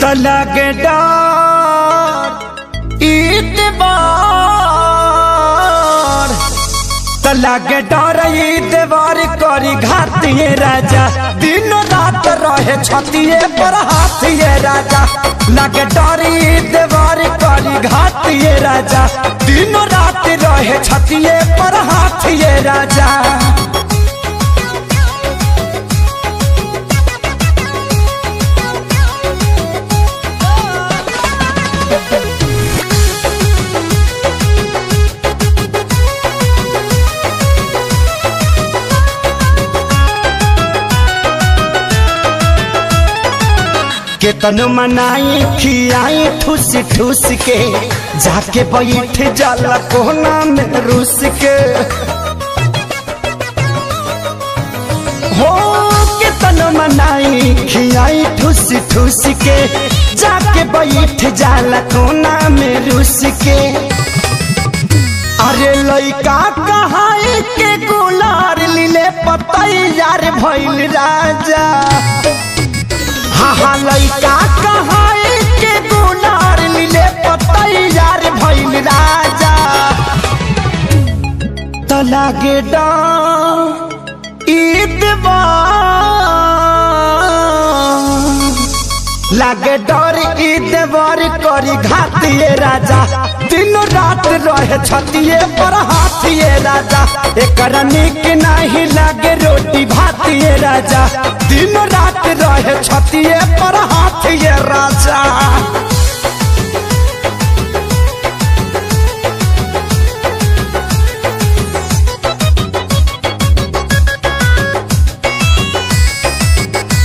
लगे डर ईतबार त लगे डर ईतबार करी घातिए राजा दिन रात रहे छतिए पर हाथिए राजा लगे डर ईतबार करी घातिए राजा दिन रात रहे छतिए पर हाथिए राजा केतन मनाई खियाई ठूस ठूस के जाके बैठ जाला कोना में रूस के हो केतन मनाई खियाई ठूस ठूस के जाके बैठ जाला कोना में रूस के अरे लइका कहाई के गुलार लीले पतैयार भइल राजा हाँ हाँ लइका कहाई के गुनार लीले पतैयार भइल राजा त लागे डा लागे डर ईदवर करी घातिए राजा दिन रात रहे छतिए पर हाथिए राजा एकरा निक नहीं लागे रोटी भातिए राजा दिन रात रहे छतिए पर हाथिए राजा